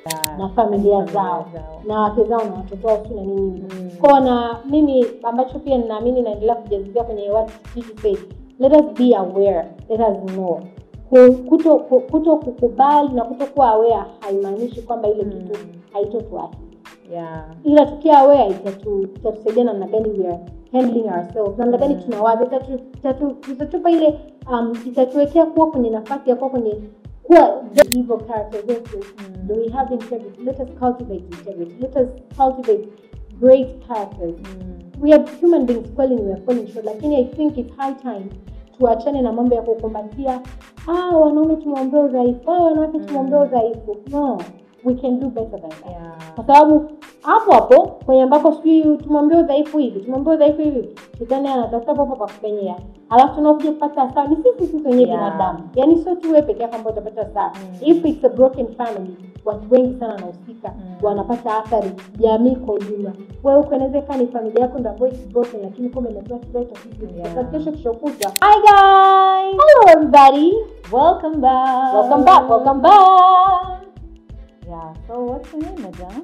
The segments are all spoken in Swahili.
Yeah. na familia Na zao zao. na wake zao na watoto wao si na nini Mm. kwao na mimi ambacho pia ninaamini naendelea kujazibia kwenye what Gigi said let us be aware let us know Ku- kuto ku- kuto kukubali na kuto kuwa aware haimaanishi kwamba ile Mm. kitu haitotuathiri Yeah. ila tukiwa aware itatu- itatusaidia namna gani we are handling ourselves namna gani Mm. tunawaza itatu- itatu- itatupa ile um, itatuwekea kuwa kwenye nafasi ya kuwa kwenye kuwa hivyo character zetu Mm. do we have integrity let us cultivate integrity let us cultivate great characters Mm. we are human beings kweli ni we are falling short lakini i think it's high time tuachane na mambo ya kukumbatia ah wanaume tumeombea udhaifu ah wanawake Mm. tumeombea udhaifu no we can do better than that Yeah. kwa sababu hapo hapo kwenye ambako sijui tumeombea udhaifu hivi tumeombea udhaifu hivi shetani anatafuta popo pa kupenyea alafu tunakuja kupata hasara ni sisi sisi wenyewe Yeah. binadamu yaani sio tu wewe peke yako ambao utapata hasara Mm. if it's a broken family watu wengi sana wanahusika Mm. wanapata athari jamii kwa ujumla wewe huko inaweza ikawa ni familia yako ndo ambayo it's broken lakini kumbe imetoa kile tatizo Yeah. Sasa kesho kesho kutwa Hi guys. hello everybody Welcome back. welcome back welcome back Yeah. So what's your name, madam?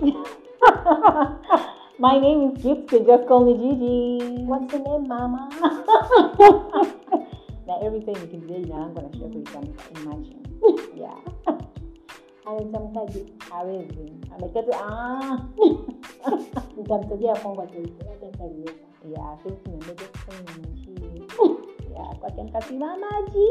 My name is Gift. You just call me Gigi. what's your name mama Na every time nikimjia jina langu anashia kulitamka. Imagine. Yeah. ametamkaje Hawezi. Amekaa tu ah. nitamtajia kwangu ataifa labda nitaliweka Yeah, sisi tumeambia just call me Gigi. Yeah, kwake nikasimama G.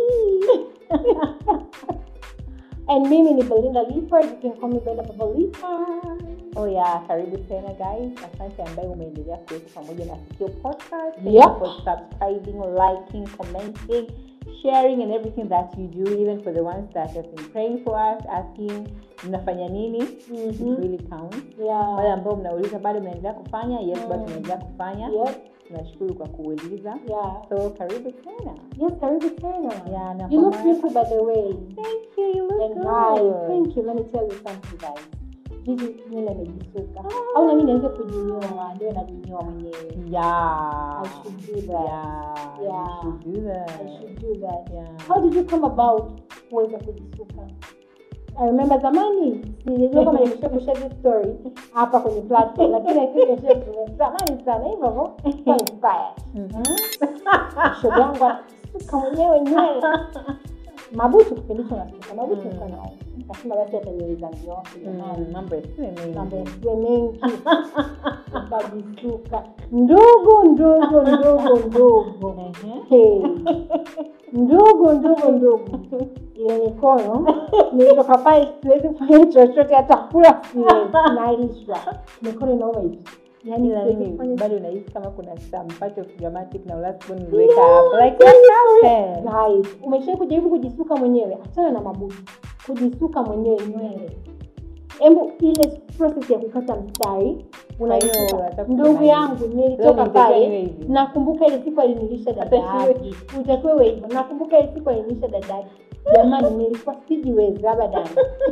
and mimi ni belinda Leopard. you can call me Bella Baba Leopard. Oh yeah, karibu tena guys. Asante ambaye umeendelea kuwepo pamoja na Sikio Podcast. Thank Yep. you for subscribing, liking, commenting, sharing and everything that you do, even for the ones that have been praying for us, asking mnafanya nini. It Mhm. really counts. Yeah. Wale ambao mnauliza bado mnaendelea kufanya, yes, bado Mm. tunaendelea kufanya. Yes. Tunashukuru kwa kuuliza. Yeah. So karibu tena. Yes, karibu tena. Yeah, na You look kwa- beautiful by the way. Thank you. You look And good. guys, thank you. Let me tell you something guys. Jiji nywele amejisuka. Au na mimi niweze kujinyoa, ndio najinyoa mwenyewe. Yeah. I should do that. Yeah. Yeah. You should do that. I should do that. Yeah. How did you come about kuweza kujisuka? I remember zamani sijajua kama nimesha kushare this story hapa kwenye platform lakini I think nimesha kushare zamani sana hivyo hivyo kwa inspired. Mhm. Shoga yangu anasuka mwenyewe nywele. Mabutu kipindi hicho nasuka. Mabutu Mm. nilikuwa na nikasema basi hata nywele za nyoke jamani. Mm, mambo yasiwe mengi. Mambo yasiwe mengi. Nikajisuka. Ndogo ndogo ndogo ndogo. Ehe. Hey. ndogo ndogo ndogo ile mikono nilitoka pale siwezi kufanya chochote hata kula siwezi nalishwa mikono inauma hivi yani Ila siwezi mimi kufanya bado nahisi kama kuna some part of dramatic na last one niliweka hapo like what happened? Guys, umeshai kujaribu kujisuka mwenyewe achana na mabuti kujisuka mwenyewe nywele hebu ile process ya kukata mstari Kwa unaisuka hiyo, unataka ndugu kusema yangu hivi. nilitoka Leo nilitakiwa pale niwe hivi. nakumbuka ile siku alinilisha dada Hata yake utakiwa uwe hivyo nakumbuka ile siku alinilisha dada yake jamani nilikuwa sijiwezi abadan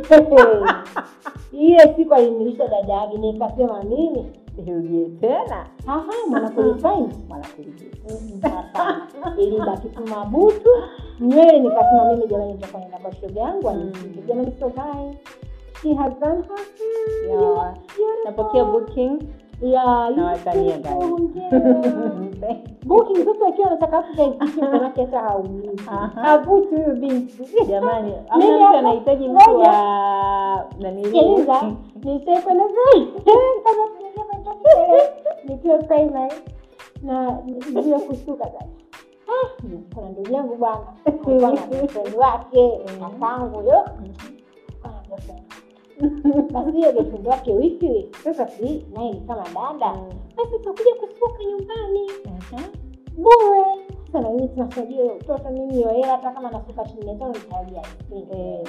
ile siku alinilisha dada yake nikasema mimi Sirudie tena aha mwanakulifaini mwanakulijia ilibaki tu mabutu nywele nikasema mimi jamani nitakuwa nenda kwa shoga yangu Mm. anisike jamani so guys she has done her hair. Yeah. Beautiful. napokea booking Yeah, you Nawatania, look guys. beautiful. booking mtoto akiwa anataka kuja ikishi manake hata haulizi Aha. havuti huyu binti jamani Mimi amna mtu hapa- anahitaji mtu ngoja. wa nanili sikiliza nishakwenda kama tunaingia kwenye topic, nikiwa primary na nijue kusuka sasa Ah, kuna ndugu yangu bwana alikuwa na boyfriend wake kakangu yo Alikuwa na boyfriend. basi hiyo boyfriend wake wifi sasa si naye ni kama dada basi utakuja kusuka nyumbani bure sana mimi tunasaidia hiyo mtoto mimi hiyo hela hata kama nasuka shilingi mia tano nitawagia Eh.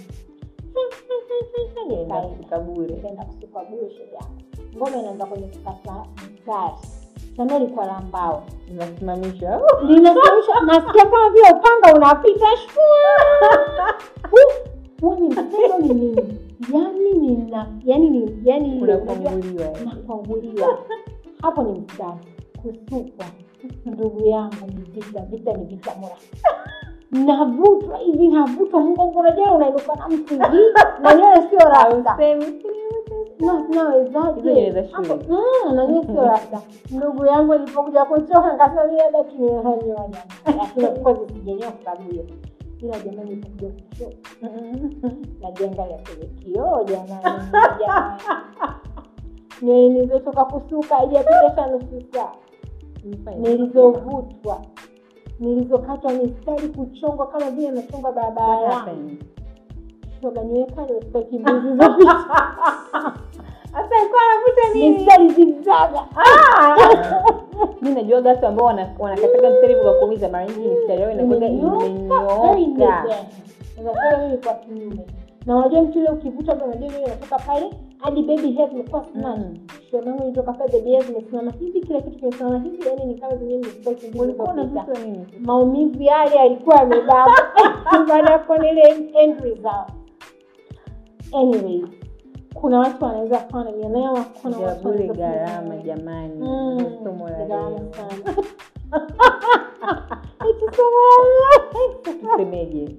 Nikaenda. kabure nikaenda kusuka bure shoga yangu ngoma inaanza kwenye kukata mstari sana ilikuwa la mbao inasimamishwa linasimamisha nasikia kama vile upanga unapita shua huo ni mtendo ni nini yani nina yani ni yani ile unajua unafunguliwa nakwanguliwa hapo ni mstari kusukwa ndugu yangu ni vita vita ni vita mura navutwa hivi navutwa mgongo unajua unainuka na mtu hivi na nywele sio rasta Hausemi. Na- nawezaje? Hizo nywele za shule. Hapo, mm, na nywele sio rasta ndugu yangu alipokuja kuchoka nikasema mimi labda kinyoa jamani lakini of course sijanyoa kwa sababu hiyo ila jamani ilipokuja kuchoka najiangalia kwenye kioo jamani jamani nywele nilizotoka kusuka haijapita nusu saa nilizovutwa nilizokatwa mistari kuchongwa kama vile nachongwa What barabara happened? shoga nywele kale staki mbili zilizopita Sasa alikuwa anavuta nini? mistari zigzaga mi najua watu ambao wana- wanakataga mstari hivyo kwa kuumiza mara nyingi mistari yao inakuwaga imenyooka unasema mimi kwa kinyume na unajua mtu ile ukivuta hapa unajua nywele inatoka pale hadi baby hair zimekuwa snatch Mm. shoga yangu ilitoka pale baby hair zimesimama hivi kila kitu kimesimama hivi yani ni kama zenyewe nimesikia kimbizi ulikuwa zilizopita. unavutwa nini maumivu yale yalikuwa yamebaba baada ya kuona ile end result anyway kuna watu wanaweza kuwa na nia yao kuna ya watu bure wanaweza kuwa na gharama nia. jamani Mm, Ndio somo la gharama leo sana. Eti somo la leo. tusemeje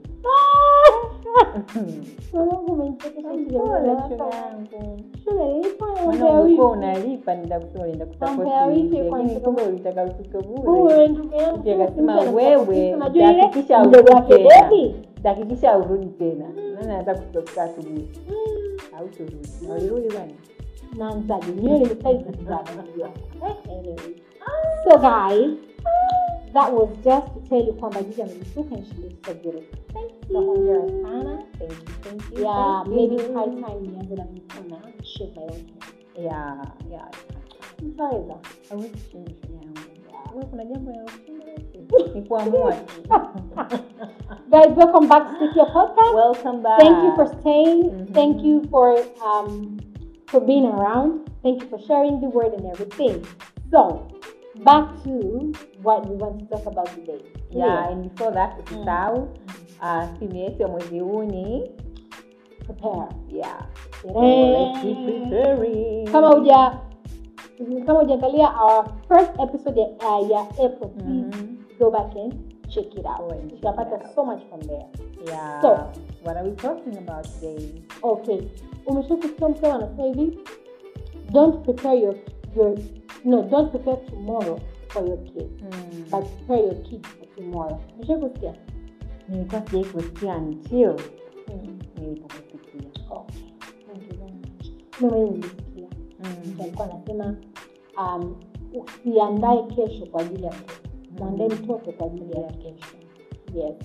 Mwanangu umenichekesha kidogo Pole, darasa. shoga yangu Shule nilikuwa maana naongea ulikuwa wivu. Mambo ya wiki kusapoti kwa lakini sababu- kumbe ulitaka utuke bure Wewe ndugu yangu, Mtu akasema mtu anataka wewe kusikia, unajua ile utahakikisha mdogo urudi wake tena baby. utahakikisha urudi tena nani anataka kutoka asubuhi hautorudi na ulirudi bwana naanzaje nywele mistari zikizaba unajua. Eh, anyway. so guys that was just to tell you kwamba jiji amelisuka and she looks so beautiful so hongera sana thank you thank you yeah thank maybe you. it's high time nianze na mimi tena shave my own hair yeah yeah nitaweza hawezi kushinda shoga yangu wewe kuna jambo la kushinda wewe? ni kuamua tu guys welcome back to Stick Your podcast welcome back thank you for staying Mhm. thank you for um for being around thank you for sharing the word and everything so back to what we want to talk about today yeah and before that usisahau uh, simu yetu ya mwezi huu ni prepare yeah so Tere. let's keep preparing kama uja kama ujaangalia our first episode ya, uh, ya april please Mhm. go back and check it Go out and check it utapata out. so much from there yeah So- what are we talking about today okay umesha kusikia msema anasema hivi don't prepare your, your no don't prepare tomorrow for your kids mm. but prepare your kids for tomorrow umesha kusikia nilikuwa sijai kusikia until mm. nilipokusikia okay thank you very much mimi mwenyewe nilisikia mm. mtu alikuwa anasema um, usiandae kesho kwa ajili ya kesho mwandae mtoto kwa ajili ya kesho yes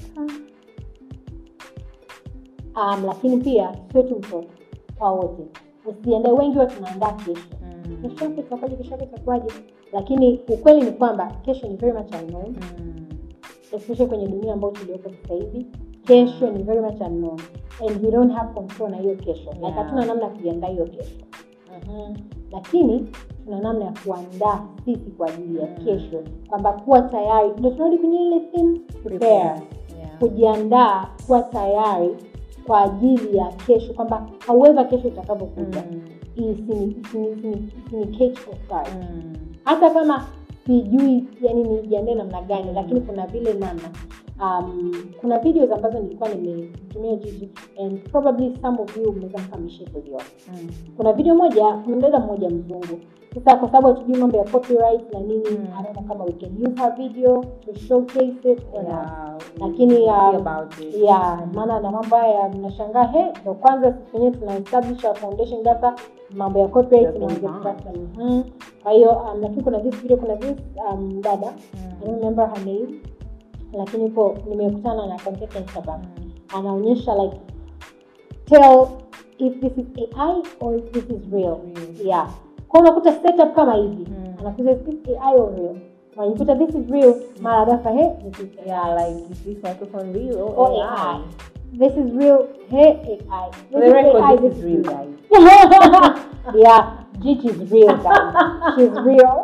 um, lakini pia sio tu mtoto kwa wote usiandae wengi wa tunaandaa kesho Mm. kesho yake itakuwaje kesho yake itakuwaje lakini ukweli ni kwamba kesho ni very much unknown Mm. especially kwenye dunia ambayo tuliopo sasa hivi kesho ni very much unknown and we don't have control na hiyo kesho like Yeah. hatuna namna ya kuiandaa hiyo kesho Mhm. lakini tuna namna ya kuandaa sisi kwa ajili ya Mm. kesho kwamba kuwa tayari ndo tunarudi kwenye ile theme prepare Yeah. kujiandaa kuwa tayari kwa ajili ya kesho kwamba however kesho itakavyokuja Mm. isini- isini- isini- isini catch off guard Mm. hata kama sijui yani nijiandae namna gani Mm. lakini kuna vile namna um, kuna videos ambazo nilikuwa nimetumia jiji and probably some of you mnaweza mkamishe kuziona Mm. kuna video moja kuna mdada mmoja mzungu sasa kwa sababu hatujui mambo ya copyright na nini Mm. I don't know kama we can use her video to showcase it or not Yeah, lakini we um, see about it. yeah maana na mambo haya mnashangaa he ndo kwanza sisi wenyewe tuna establish our foundation data mambo ya copyright That's inaanza fine. sasa Mhm. kwa hiyo um, lakini kuna this video kuna this um, dada I don't Mm. remember her name lakini ipo nimekutana na content Instagram Mm. anaonyesha like tell if this is AI or if this is real Real. yeah kwa unakuta setup kama hivi Mm. anakuza is this AI or real unajikuta this is real mara ghafla he this is AI Yeah, like is this microphone real or, or AI. This is real. Hey, AI. This For the is record, AI, this is real, guys. yeah, Gigi is real, guys. She's real.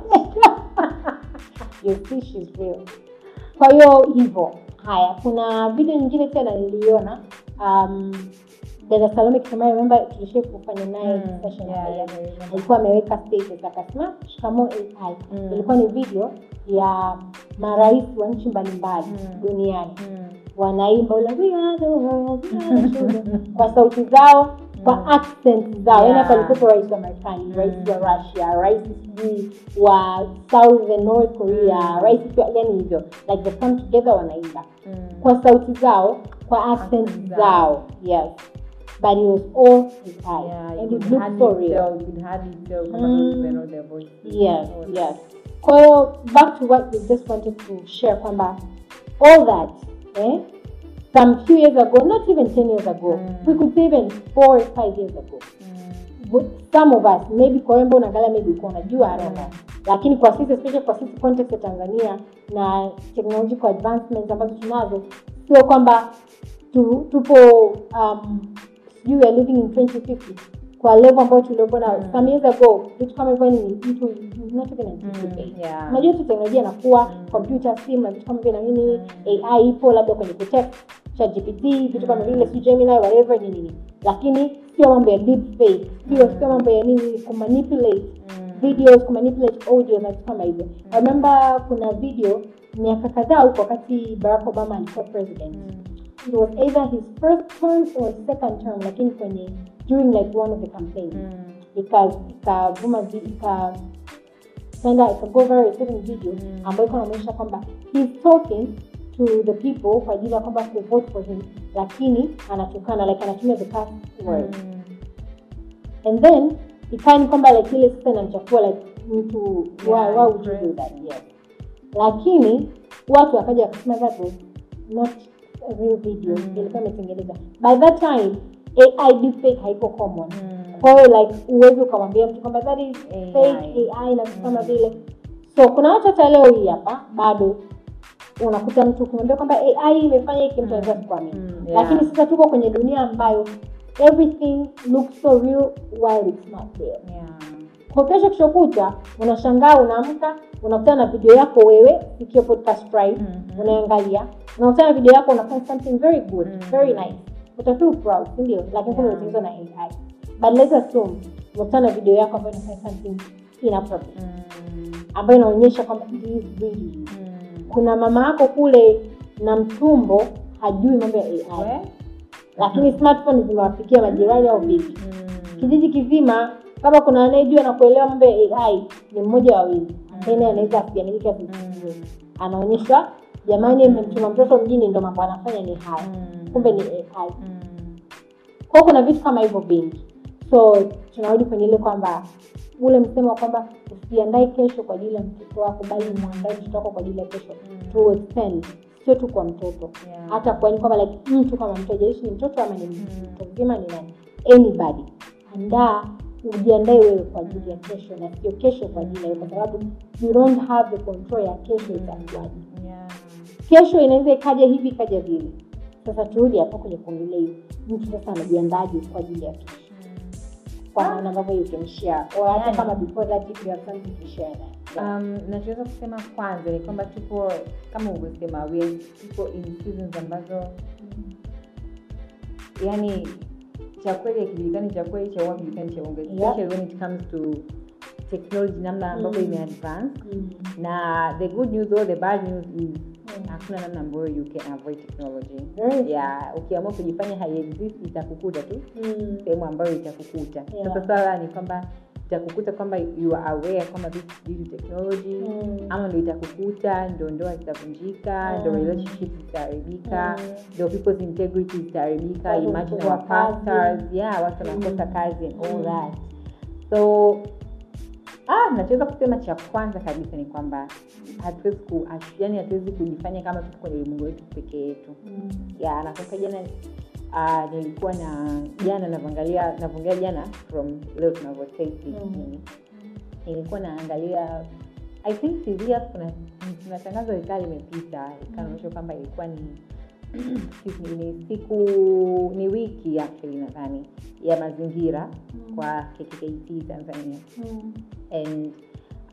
you see, she's real. Kwa hiyo hivyo. Haya, kuna video nyingine tena niliona um, dada salome kisema remember tulishai kufanya naye Mm, session yeah, hapa, yeah, yeah. I remember. alikuwa ameweka status akasema shikamo ai Mm. ilikuwa ni video ya marais wa nchi mbalimbali Mm. duniani Mm. wanaimba ule, "We are the world, we are the children," kwa sauti zao kwa Mm. accent zao yani Yeah. hapa alikuwepo rais wa marekani rais Mm. wa russia rais sijui wa south and north korea Mm. rais pia yani hivyo like they come together wanaimba Mm. kwa sauti zao kwa accent Accent zao zao. yes but it was all AI Yeah, and you it could looked hardly so real tell, you could hardly tell kama Mm. those were not their voices. yes Or- yes kwa hiyo back to what we just wanted to share kwamba all that eh, some few years ago not even 10 years ago Mm. we could say even four or five years ago Mm. But some of us maybe kwa wembo unaangalia maybe uko unajua I don't know. lakini kwa sisi especially kwa sisi context ya tanzania na technological advancements ambazo tunazo sio kwamba tu, tupo um, sijui we are living in 2050 kwa level ambayo tuliokuwa na Mm. some years ago vitu kama hivyo ni mtu you not even anticipate Mm, yeah. unajua tu teknolojia inakuwa Mm. computer sim na vitu kama vile na nini Mm. ai ipo labda kwenye kutext ChatGPT vitu kama Mm. vile si Gemini whatever nini nini lakini sio mambo ya deep fake sio Mm. sio mambo ya nini kumanipulate Mm. videos kumanipulate audio na vitu kama hivyo I remember kuna video miaka kadhaa huko wakati Barack Obama alikuwa president Mm. it was either his first term or second term lakini kwenye during like one of the campaigns Mm. ika ikavuma vi- ika ikaenda ikago viral a certain video Mm. ambayo iko inaonyesha kwamba he's talking to the people kwa ajili ya kwamba to vote for him lakini anatukana like anatumia the past word Mm. and then ikawa ni kwamba like ile sasa inamchafua like mtu Yeah, why, why would you right. do that yes lakini watu wakaja wakasema that was not a real video Mm. ilikuwa imetengeneza by that time ai deepfake haiko common Mm. kwa hiyo like uwezi ukamwambia mtu kwamba that is AI. fake ai na vitu kama Mm. vile so kuna watu hata leo hii hapa bado unakuta mtu ukimwambia kwamba ai imefanya hiki mtu anaweza kuamini Mm, yeah. lakini sasa tuko kwenye dunia ambayo everything looks so real while it's not real Yeah. kwa kesho kishokuta unashangaa unaamka unakutana na video yako wewe ikiwa podcast pride Mhm. unaangalia unakutana na video yako unafanya something very good Mhm. very nice utafeel proud si ndio lakini kumbe Yeah. umetengenezwa na ai but let's assume unakutana na video yako ambayo inafanya something inappropriate Mm. ambayo inaonyesha kwamba it is really you. Mm. kuna mama yako kule na mtumbo hajui mambo ya ai We? lakini smartphone zimewafikia majirani au vipi Mm. kijiji kizima kama kuna anayejua na kuelewa mambo ya ai ni mmoja wawili ambaye naye anaweza asiaminika vizuri Mm. anaonyeshwa jamani mmemtuma mtoto mjini ndo mambo anafanya ni haya Mm. kumbe ni ai Mm. kwao kuna vitu kama hivyo vingi so tunarudi kwenye ile kwamba ule msemo wa kwamba usiandae kesho kwa ajili ya mtoto wako bali mwandae mtoto wako kwa ajili ya kesho Mm. to extend sio tu kwa mtoto Yeah. hata kwa ni kwamba like mtu kama mtu ajalishi ni mtoto ama ni Mm. mtu mzima ni nani anybody andaa ujiandae wewe kwa ajili ya kesho na sio kesho kwa ajili ya wewe, kwa sababu you don't have the control ya kesho itakuwaje Yeah. kesho inaweza ikaja hivi ikaja vile sasa turudi hapo kwenye kuongelea hivi mtu sasa anajiandaje kwa ajili ya kesho Mm. kwa namna ambavyo you can share or hata Yani. kama before that if you have something to share that yeah. Um, nachoweza kusema kwanza ni kwamba tupo kama ulivyosema we are- tupo in seasons ambazo yani cha kweli akijulikani cha kweli cha uongo hakijulikani cha uongo especially when it comes to technology namna ambavyo Mm. imeadvance Mm. na the good news or the bad news is Mm. hakuna namna ambayo you can avoid technology Very yeah ukiamua kujifanya haiexist itakukuta tu Mm. sehemu ambayo itakukuta Yeah. sasa swala ni kwamba itakukuta kwamba you are aware kwamba this is due to technology Mm. ama ndo itakukuta ndo ndoa zitavunjika ndo Mm. relationships zitaharibika Mm. ndo people's integrity zitaharibika Watu imagine kufukuzwa our pastors kazi. yeah watu wanakosa Mm. kazi and all Mm. that so ah nachoweza kusema cha kwanza kabisa ni kwamba hatuwezi ku yani hatuwezi kujifanya kama tuko kwenye ulimwengu wetu peke yetu Mm. ya nakumbuka jana uh, nilikuwa na jana navyoangalia navyoangalia jana from leo tunavyotesti Mm. nini nilikuwa naangalia i think siria kuna kuna tangazo likaa limepita ikanaonyesha kwamba ilikuwa ni excuse me, ni siku ni wiki actually nadhani ya mazingira Mm. kwa kkkt tanzania Mm. and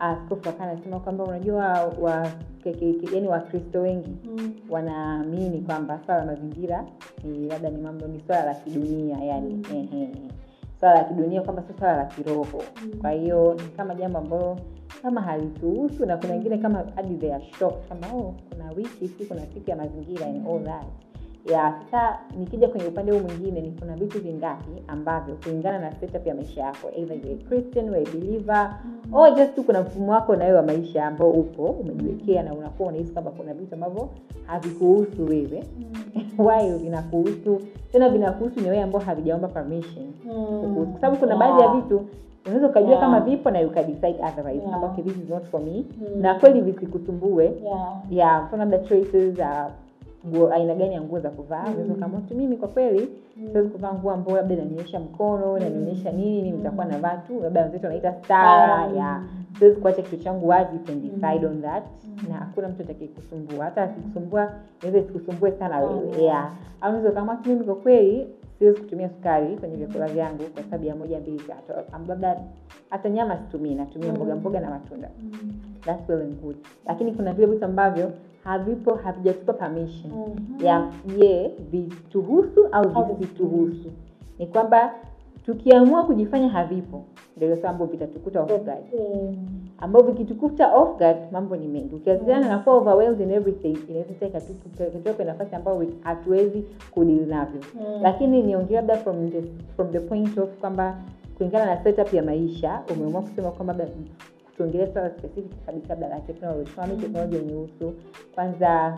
askofu akawa anasema kwamba unajua wa, ke- ke- ke- yaani wakristo wengi Mm. wanaamini kwamba swala la mazingira ni labda ni mambo ni swala la kidunia yani Mm. ehe swala la kidunia kwamba sio swala la kiroho Mm. kwa hiyo ni kama jambo ambalo kama halituhusu na kuna wengine kama hadi they are shocked kama oh kuna wiki si kuna siku ya mazingira and all that ya sasa nikija kwenye upande huu mwingine ni kuna vitu vingapi ambavyo kulingana na setup ya maisha yako either you are Christian, you are a believer Mm. or just tu kuna mfumo wako nawe wa maisha ambao upo umejiwekea na unakuwa unahisi kwamba kuna vitu ambavyo havikuhusu wewe Mm. why vinakuhusu tena vinakuhusu ni wewe ambao havijaomba permission Mm. kwa sababu kuna baadhi ya Yeah. vitu unaweza ukajua Yeah. kama vipo na ukadecide otherwise Yeah. kwamba okay, this is not for me Mm. na kweli visikusumbue Yeah. ya mfano labda choices za nguo aina gani ya nguo za kuvaa Mm. unaweza ukaamua tu mimi kwa kweli Mm. siwezi kuvaa nguo ambayo labda inanionyesha mkono inanionyesha nini mimi nitakuwa Mm. navaa tu labda wenzetu wanaita stara Mm. ya siwezi kuacha kitu changu wazi you can decide Mm. on that Mm. na hakuna mtu atakayekusumbua hata akikusumbua inaweza isikusumbue sana wewe Mm. yeah au unaweza ukaamua tu mimi kwa kweli siwezi kutumia sukari kwenye vyakula vyangu kwa sababu ya moja mbili tatu Am- labda hata nyama situmii natumia Mm. mboga mboga na matunda Mm. that's well and good lakini kuna vile vitu ambavyo havipo havijatupa permission Mhm. ya je vituhusu au Au visituhusu ni kwamba tukiamua kujifanya havipo ndio sasa ambao vitatukuta off guard Mm. ambao vikitukuta off guard mambo ni mengi ukiwasiliana na kuwa overwhelmed in everything inaweza sasa ikatu- ikatuweka kwenye nafasi ambayo we- hatuwezi kudili navyo Mm. lakini niongea labda from the, from the point of kwamba kulingana na setup ya maisha umeamua kusema kwamba labda tuongelee swala specific kabisa labda la technology kama mimi technology unihusu kwanza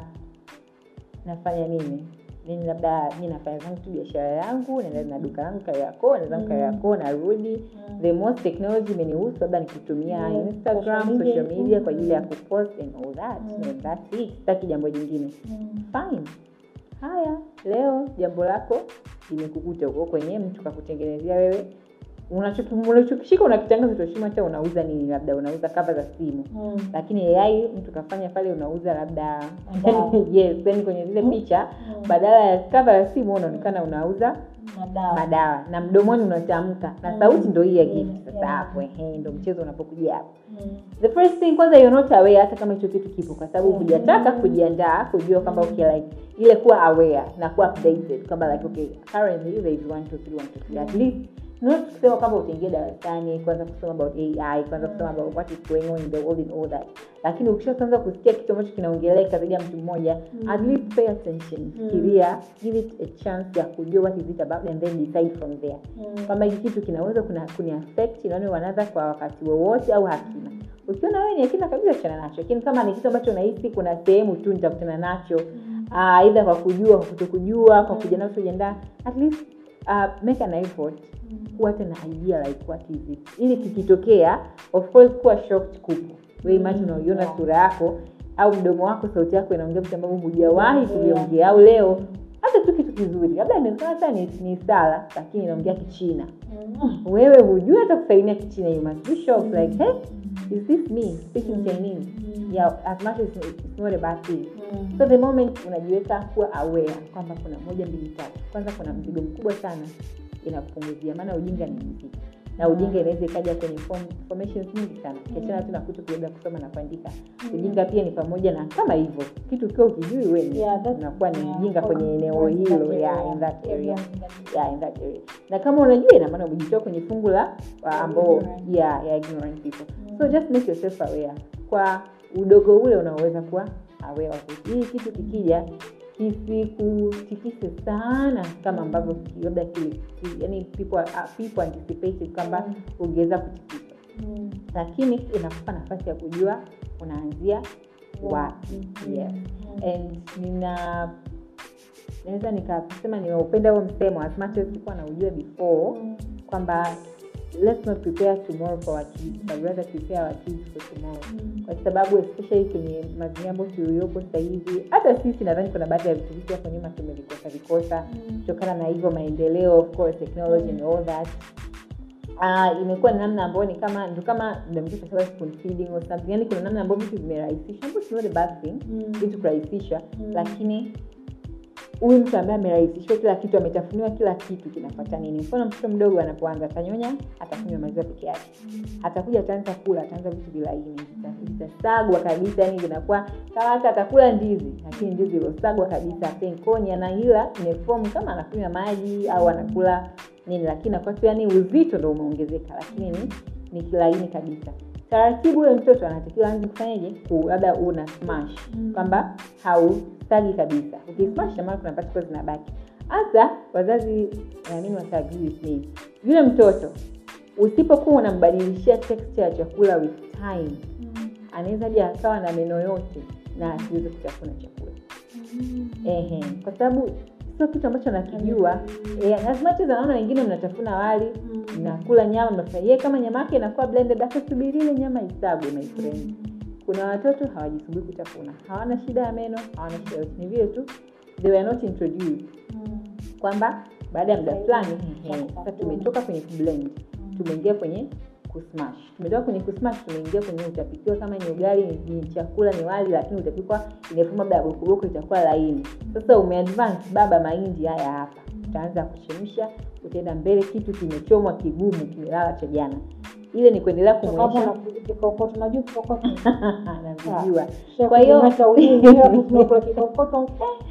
nafanya nini nini labda mi nafanya zangu tu biashara yangu naenda na duka langu kariako naenda zangu Mm. kariako narudi Mm. the most technology imenihusu labda nikitumia Yes, instagram social media. social media kwa ajili ya Mm. kupost and all that Mm. and that's it sitaki jambo jingine Mm. fine haya leo jambo lako limekukuta huko kwenye mtu kakutengenezea wewe unachoki- unachokishika unakitangaza toshima hata unauza nini labda unauza kava za simu Mm. lakini ai mtu kafanya pale unauza labda Madawa. yes yani kwenye zile Mm. picha Mm. badala ya kava ya simu unaonekana unauza Madawa. madawa na mdomoni unatamka na Mm. sauti ndo hii ya Mm. gift sasa Yeah. hapo ehe ndo mchezo unapokuja hapo Mm. the first thing kwanza you're not aware hata kama hicho kitu kipo kwa sababu Mhm. hujataka kujiandaa kujua kwamba okay like ile kuwa aware na kuwa updated kwamba like okay currently there is one two three one two three at least not kusema kwamba utaingia darasani kwanza kusoma about ai kwanza kusoma about what is going on in the world and all that lakini ukishaanza kusikia kitu ambacho kinaongeleka zaidi ya mtu mmoja Mm. at least pay attention fikiria give it a chance ya kujua what is it about and then decide from there Mm. kwamba hiki kitu kinaweza kuna kuniaffect inaone wanadha kwa wakati wowote au hakina ukiona wewe ni hakina kabisa chana nacho lakini kama ni kitu ambacho unahisi kuna sehemu tu nitakutana nacho uh, aidha kwa kujua kwa kutokujua kwa kujiandaa kujiandaa at least uh, make an effort kuwa hata na idea like what is it ili kikitokea of course kuwa shocked kupo we imagine Mm, unaiona yeah. sura yako au mdomo wako sauti yako inaongea vitu ambavyo hujawahi Yeah. kuviongea au leo hata tu kitu kizuri labda inawezekana hata ni, ni sala lakini inaongea kichina Mm. wewe hujui hata kusalimia kichina you must be shocked like hey Mm. is this me speaking Mm. chinese Mm. yeah as much as it's not a bad thing Mm. so the moment unajiweka kuwa aware kwamba kuna moja mbili tatu kwanza kuna mzigo mkubwa sana inakupunguzia maana ujinga ni mzigo na ujinga inaweza ikaja kwenye form, formations nyingi sana kiachana tu na kuto kuweza kusoma na kuandika ujinga pia ni pamoja na kama hivyo kitu ukiwa ukijui wewe Yeah, that's- unakuwa ni yeah, mjinga for- kwenye eneo for that hilo area. yeah, in that area Yeah. yeah, in that area na kama unajua ina maana umejitoa kwenye fungu la uh, ambao Ignorant. yeah, yeah, ignorant people Mm. so just make yourself aware kwa udogo ule unaoweza kuwa aware of it hii kitu kikija kisikutikise sana kama ambavyo ki- labda ki- ki- yani people, are- uh, people anticipated kwamba Mm. ungeweza kutikisa Mm. lakini inakupa nafasi ya kujua unaanzia wapi Mm. yes Mm. and nina naweza nikasema nimeupenda huo msemo as much as sikuwa naujua before Mm. kwamba let's not prepare tomorrow for our kids but rather prepare our kids for tomorrow Mm. kwa sababu especially kwenye mazingira ambayo tuliopo sasa hivi hata sisi nadhani kuna baadhi ya vitu vitu hapo nyuma tumevikosa vikosa Mm. kutokana na hivyo maendeleo of course technology and all that uh, imekuwa ni namna ambayo ni kama ndo kama mdamkisha spoon feeding or something yani kuna namna ambayo vitu vimerahisisha ambayo it's not a bad thing Mm. vitu kurahisisha Mm. lakini huyu mtu ambaye amerahisishiwa kila kitu ametafuniwa kila kitu kinapata nini mfano mtoto mdogo anapoanza atanyonya atakunywa maziwa peke yake atakuja ataanza kula ataanza vitu vilaini vita- vitasagwa kabisa yani vinakuwa kama hata atakula ndizi lakini ndizi ilosagwa kabisa penkoni anaila imefomu kama anakunywa maji au anakula nini lakini nakuwa tu yani uzito ndo umeongezeka lakini ni, ni kilaini kabisa taratibu ule mtoto anatakiwa anze kufanyaje ku labda una smash Mm. kwamba hausagi kabisa ukismash namaana kuna particles zinabaki hasa wazazi naamini wataagrii with me yule mtoto usipokuwa unambadilishia texture ya chakula with time Mm. anaweza hadi akawa na meno yote na asiweze kutafuna chakula Mm. ehe kwa sababu sio kitu ambacho nakijua eh, as much as anaona wengine mnatafuna wali Mm. mnakula nyama mnafanya yeye kama nyama yake inakuwa blended akasubiri ile nyama isagwe my friend kuna watoto hawajisubiri kutafuna hawana shida ya meno hawana shida yote ni vile tu they were not introduced Mm. kwamba baada ya muda Zaidi fulani ya ehe, kutafuna. sasa tumetoka kwenye kublend tumeingia kwenye kusmash tumetoka kwenye kusmash tumeingia kwenye utapikiwa kama ni ugali ni, ni chakula ni wali lakini utapikwa inafuma labda bokoboko itakuwa laini sasa umeadvance baba mahindi haya hapa utaanza kuchemsha utaenda mbele kitu kimechomwa kigumu kimelala cha jana ile ni kuendelea Kama kumwonyesha una kikokoto najua kikokoto anavijua Kwa Kwa hiyo- hata ulimi hapo tunakula kikokoto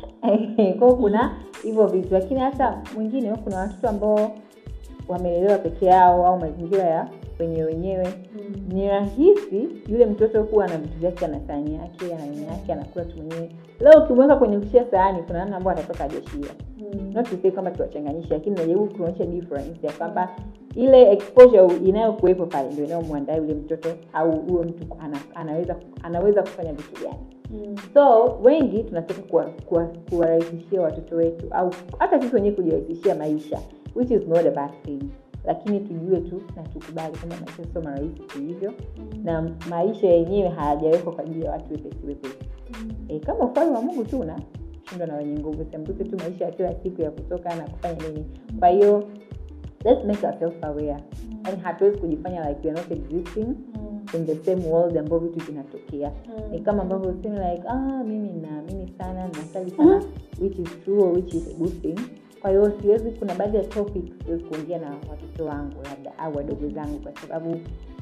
kwao kuna hivyo vitu lakini hata mwingine kuna watoto ambao wamelelewa peke yao au mazingira ya wenyewe wenyewe ni rahisi yule mtoto kuwa na vitu vyake ana sahani yake ana nini yake anakula tu mwenyewe leo ukimweka kwenye kushia sahani kuna namna ambayo atatoka ajashia not to say kwamba tuwachanganyishe lakini najaribu kuonyesha difference ya kwamba ile exposure inayokuwepo pale ndio inayomwandaa yule mtoto au huyo mtu ana, anaweza anaweza kufanya vitu gani so wengi tunataka kuwarahisishia kuwa, kuwarahisishia watoto wetu au hata sisi wenyewe kujirahisishia maisha which is not a bad thing lakini tujue tu na tukubali kwamba maisha sio marahisi hivyo na maisha yenyewe hayajawekwa kwa ajili ya watu wepesi wepesi e, kama ufalme wa mungu tu unashindwa na wenye nguvu sembuse tu maisha ya kila siku ya kutoka na kufanya nini kwa hiyo let's make ourselves aware yani hatuwezi kujifanya like we are not existing in the same world ambao vitu vinatokea ni kama ambavyo useme like ah, mimi naamini sana nasali sana which is true or which is a good thing kwa hiyo siwezi kuna baadhi ya topics siwezi kuongea na watoto wangu labda au wadogo zangu kwa sababu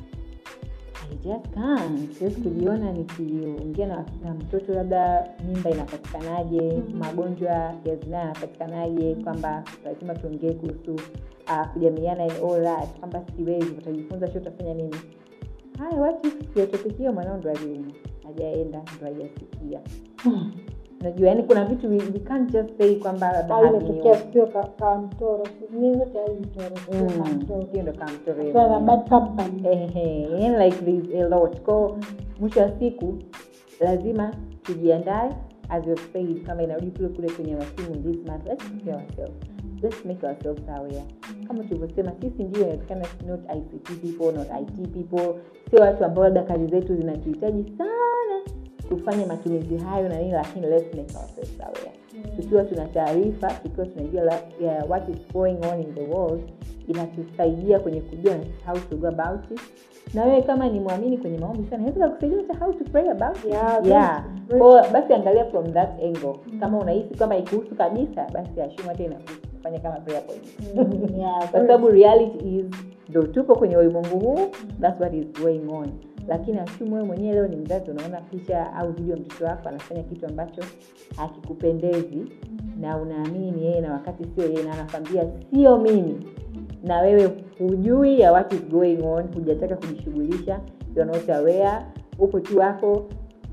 I just can't. siwezi kujiona nikiongea na, na mtoto labda mimba inapatikanaje Mhm. magonjwa ya zinaa yanapatikanaje kwamba lazima tuongee kuhusu uh, kujamiana and all that kwamba siwezi utajifunza sio utafanya nini haya watu kiatopikia mwanao ndo aliumwa hajaenda ndo hajasikia unajua yani kuna vitu we, we can't just say kwamba labda au haviniuma. imetokea sio ka- ka mtoro ni zote ai mtoro sio ka Mm, mtoro hiyo ndo kama mtoro Kwa na yenyewe. bad company Ehe, yani like there's a lot ko mwisho wa siku lazima tujiandae as you said kama inarudi kule kule kwenye wasimu this month let's prepare ourselves let's make ourselves aware kama tulivyosema sisi ndio inawezekana not ict people not it people sio watu ambao labda kazi zetu zinatuhitaji sana tufanye matumizi hayo na nini lakini let's make ourselves aware tukiwa tuna taarifa tukiwa tunajua la- ya what is going on in the world inatusaidia kwenye kujua how to go about it na wewe kama ni mwamini kwenye maombi sana naweza kusaidia hata how to pray about it Yeah, yeah. very Kwa hiyo basi angalia from that angle Mm. kama unahisi kama ikuhusu kabisa basi ashumu hata inakuhusu kufanya kama prayer point Mm, yeah, kwa sababu reality is ndo tupo kwenye ulimwengu huu that's what is going on lakini ashumu wewe mwenyewe leo ni mzazi unaona picha au video ya mtoto wako anafanya kitu ambacho hakikupendezi na unaamini ni yeye na wakati sio yeye na anakwambia sio mimi na wewe hujui ya what is going on hujataka kujishughulisha you're not aware upo tu wako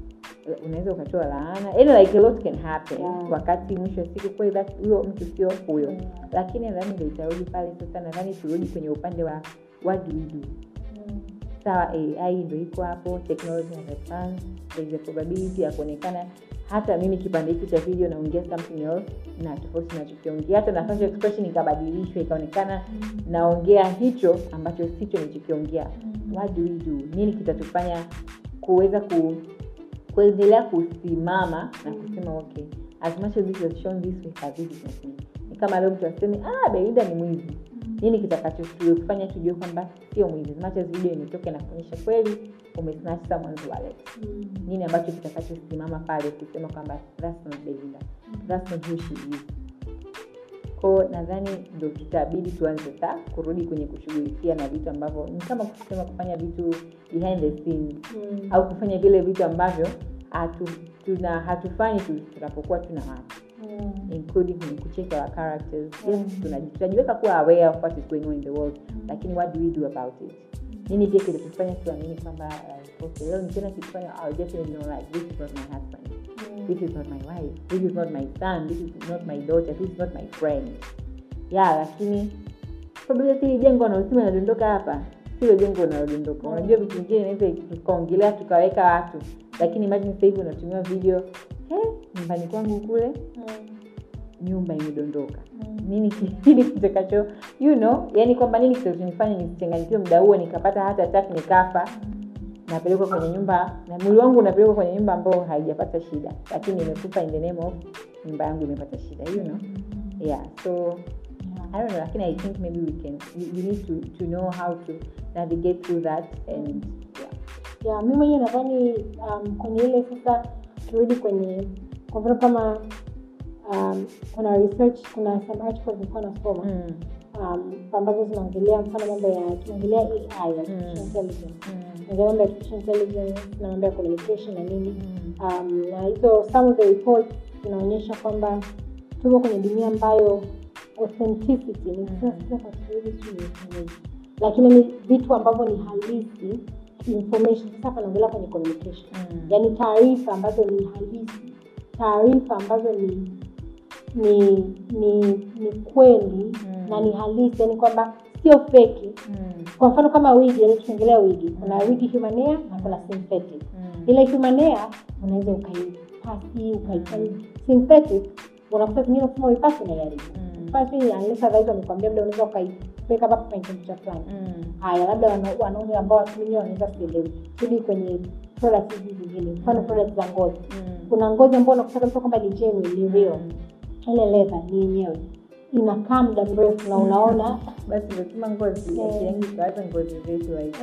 unaweza ukatoa laana yani like a lot can happen Yeah. wakati mwisho wa siku kweli that- huyo mtu sio huyo Yeah. lakini nadhani ndo itarudi pale sasa nadhani turudi kwenye upande wa what do we do Mm. sawa ai ndo iko hapo technology has advanced there is a probability ya kuonekana hata mimi kipande hiki cha video naongea something else na tofauti nachokiongea hata nafanya expression ikabadilishwa ikaonekana naongea hicho ambacho sicho nichokiongea what do we do nini kitatufanya kuweza ku, kuendelea kusimama na kusema okay as much as this has shown this way but this is not me ni kama leo mtu aseme ah belinda ni mwizi nini kitakachotufanya tujue kwamba sio mwizi as much as video imetoka na kuonyesha kweli umesnatch someone's wallet Mm. nini ambacho kitakachosimama pale kusema kwamba that's not Belinda that's not who she is ko nadhani ndo tutabidi tuanze sa kurudi kwenye kushughulikia na vitu ambavyo ni kama kusema kufanya vitu behind the scenes Mm. au kufanya vile vitu ambavyo hatu, tuna hatufanyi tu- tunapokuwa tuna watu Mm. including kwenye kucheck our characters yes Mm. tunaji- tunajiweka kuwa aware of what is going on in the world lakini what do we do about it nini pia kinatufanya tuamini kwamba like, okay, leo nikiona kitu fanya I'll definitely know like this is not my husband Mm. this is not my wife this is not my son this is not my daughter this is not my friend yeah lakini probability hili jengo wanaosema inadondoka hapa sio jengo unalodondoka Mm. unajua vitu vingine inaweza tukaongelea tukaweka watu lakini imagine sasa hivi unatumia video "He, nyumbani kwangu kule Mm. nyumba imedondoka Mm. nini kile kitakacho you know yani kwamba nini kitachonifanya nisichanganyikiwe muda huo nikapata hata attack nikafa napelekwa kwenye nyumba na mwili wangu unapelekwa kwenye nyumba ambayo haijapata shida lakini imekufa in the name of nyumba yangu imepata shida you know yeah so I don't know, lakini I think maybe we can we, we need to, to know how to navigate through that and yeah. ya mi mwenyewe nadhani um, kwenye ile sasa turudi kwenye kwa mfano kama um, kuna research kuna some articles nilikuwa nasoma Mm, um, ambazo zinaongelea mfano mambo ya tunaongelea ai artificial Mm. intelligence mm, Tunaongelea mambo ya artificial intelligence na mambo ya communication na nini mm, um, na hizo some of the reports zinaonyesha kwamba tuko kwenye dunia ambayo authenticity ni Mm. sasa kwa Kiswahili sijui nisemeje. lakini ni vitu ambavyo ni halisi information sasa hapa naongelea kwenye communication mm. yaani taarifa ambazo ni halisi taarifa ambazo ni ni ni ni kweli Mm. na ni halisi yaani kwamba sio feki Mm, kwa mfano kama wigi yaani tukiongelea wigi kuna wigi human hair na kuna synthetic mm, ile human hair unaweza ukaipasi ukaifanya synthetic unakuta zingine kusema uipasi unaiharibu mm, pasi unless otherwise wamekwambia labda unaweza ukaiweka hapa kwenye temperature fulani mm, haya labda wana- wanaume ambao watu wenyewe wanaweza sielewi turudi kwenye products hizi zingine mfano products za ngozi mm. kuna ngozi ambao unakuta kabisa kwamba ni genuine ni real Mm. ile leather ni yenyewe inakaa muda mrefu na unaona basi umesema ngozi Eh. akiangi tuacha ngozi zetu like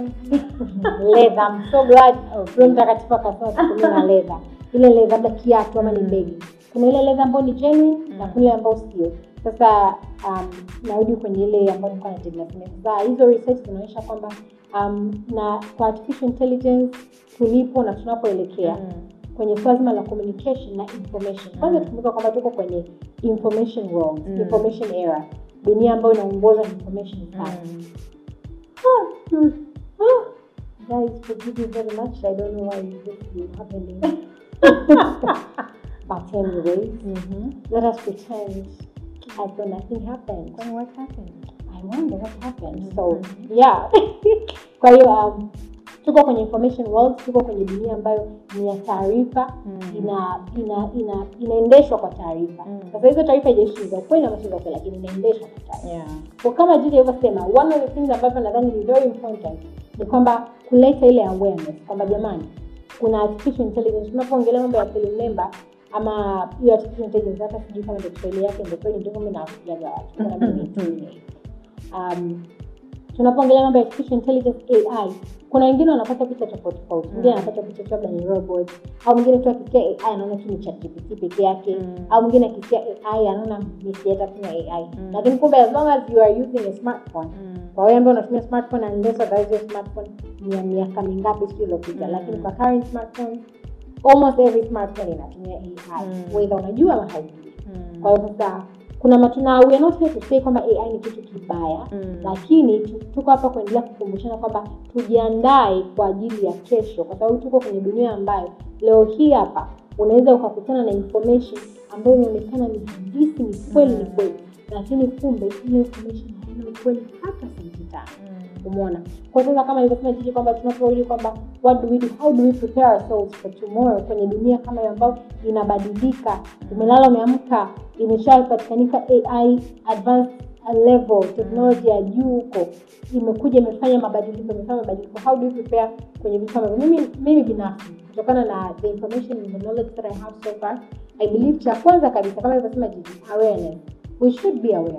leather I'm so glad Okay. Roho Mtakatifu akasema tutumie na leather ile leather labda kiatu ama ni Mm. begi kuna ile leather ambayo ni genuine na Mm. kuna ile ambayo sio sasa um, narudi kwenye ile ambayo nilikuwa naendelea kusema. sasa hizo research zinaonyesha kwamba um, na kwa artificial intelligence tulipo na tunapoelekea Mm, kwenye swala zima la communication na information kwanza Mm. tukumbuka kwamba tuko kwenye information world Mm. information era dunia ambayo inaongozwa na information sana mm. Guys, forgive me very much. I don't know why this is happening. but anyway, Mhm. let us pretend as though nothing happened. Kwani what happened? I wonder what happened. Mhm. So yeah. Kwa hiyo um, tuko kwenye information world, tuko kwenye dunia ambayo ni ya taarifa Mm. ina ina ina inaendeshwa kwa taarifa. Mm. Sasa hizo taarifa haijaishi za ukweli ama sio za ukweli, lakini inaendeshwa kwa taarifa Yeah. kwa kama jinsi alivyosema one of the things ambavyo nadhani ni very important ni kwamba kuleta ile awareness kwamba jamani kuna artificial intelligence tunapoongelea mambo ya akili mnemba ama hiyo artificial intelligence hata sijui kama ndio kiswahili yake ndio kweli ndio kama nawafikiaga watu kuna mimi nitumie. um, tunapoongelea mambo ya artificial intelligence ai kuna wengine wanapata picha tofauti tofauti mwingine Mm. anapata picha tu labda ni robot au mwingine tu akisikia ai anaona tu ni ChatGPT peke yake Mm. au mwingine akisikia ai anaona ni sieta tu na ai Mm. lakini kumbe as long as you are using a smartphone Mm. kwa wewe ambao unatumia smartphone unless otherwise your smartphone ni ya miaka mingapi sio iliyopita Mm. lakini kwa current smartphones almost every smartphone inatumia ai Mm. whether unajua ama haujui Mm. kwa hiyo sasa kuna matuna we are not here to say kwamba ai ni kitu kibaya Mm. lakini tu- tuko hapa kuendelea kukumbushana kwamba tujiandae kwa ajili ya kesho kwa sababu tuko kwenye dunia ambayo leo hii hapa unaweza ukakutana na information ambayo inaonekana ni halisi ni kweli ni Mm. kweli lakini kumbe ile information haina ukweli hata senti tano Mm. umeona kwa sasa kama ilivyosema jiji kwamba tunaporudi kwamba what do we do how do we prepare ourselves for tomorrow kwenye dunia kama hiyo ambayo inabadilika umelala umeamka imeshapatikanika ai advanced level technology ya juu huko imekuja imefanya mabadiliko imefanya mabadiliko how do you prepare kwenye vitu kama hivyo? mimi mimi binafsi kutokana na the information and the knowledge that i have so far i believe cha kwanza kabisa kama ilivyosema jiji awareness we should be aware Mm.